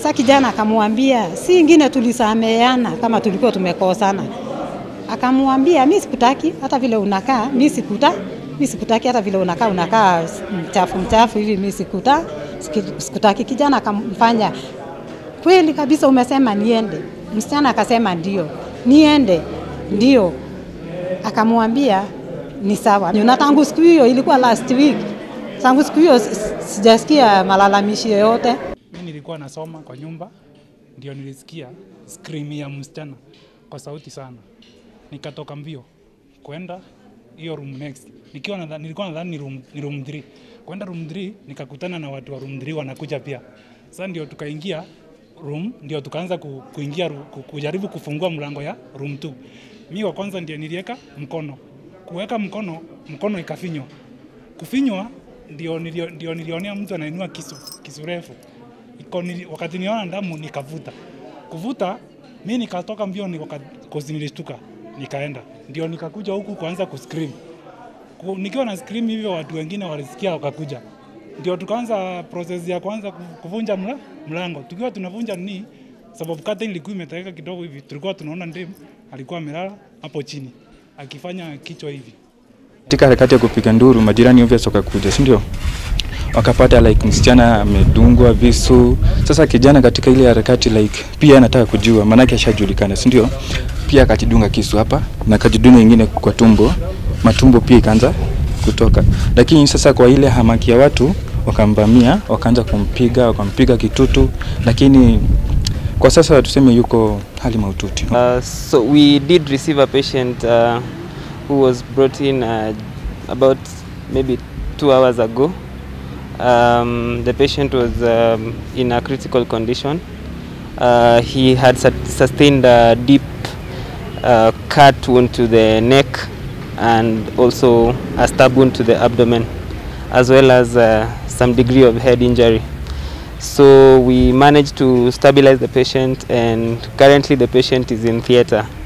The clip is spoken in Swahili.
Sasa kijana akamwambia, si ingine tulisameheana kama tulikuwa tumekosana. Akamwambia, mi sikutaki hata vile unakaa, mi sikuta mi sikutaki hata vile unakaa, unakaa mchafu mchafu hivi, mi sikuta siki- sikutaki. Kijana akamfanya kweli kabisa, umesema niende. Msichana akasema ndio, niende, ndio. Akamwambia ni sawa. Na tangu siku hiyo, ilikuwa last week, tangu siku hiyo si- sijasikia malalamishi yoyote. Mi nilikuwa nasoma kwa nyumba, ndio nilisikia scream ya msichana kwa sauti sana, nikatoka mbio kwenda hiyo room next, nikiwa nadha, nilikuwa nadhani ni room, ni room 3 kwenda room 3 nikakutana na watu wa room 3 wanakuja pia. Sasa ndio tukaingia room, ndio tukaanza ku, kuingia ru- ku, kujaribu kufungua mlango ya room 2. Mi wa kwanza ndio niliweka mkono, kuweka mkono, mkono ikafinywa kufinywa ndio, nilio, ndio nilionea mtu anainua kisu, kisu refu iko nili, wakati niona damu nikavuta kuvuta mi nikatoka mbio ni wakati kozi nilishtuka nikaenda ndio nikakuja huku kuanza kuscream Ku- nikiwa na scream hivyo watu wengine walisikia wakakuja ndio tukaanza process ya kwanza ku- kuvunja mla, mlango tukiwa tunavunja ni sababu kata ilikuwa imetaweka kidogo hivi tulikuwa tunaona ndem alikuwa amelala hapo chini akifanya kichwa hivi Katika harakati ya kupiga nduru, majirani obvious wakakuja, si ndio? Wakapata like msichana amedungwa visu. Sasa kijana katika ile harakati like pia anataka kujua, maanake ashajulikana, si ndio? Pia akajidunga kisu hapa na akajidunga ingine kwa tumbo, matumbo pia ikaanza kutoka. Lakini sasa kwa ile hamaki ya watu wakamvamia, wakaanza kumpiga, wakampiga kitutu, lakini kwa sasa tuseme yuko hali mahututi. Uh, so we did receive a patient uh, who was brought in uh, about maybe two hours ago. Um, the patient was um, in a critical condition. Uh, he had su- sustained a deep uh, cut wound to the neck and also a stab wound to the abdomen, as well as uh, some degree of head injury. So we managed to stabilize the patient, and currently the patient is in theatre.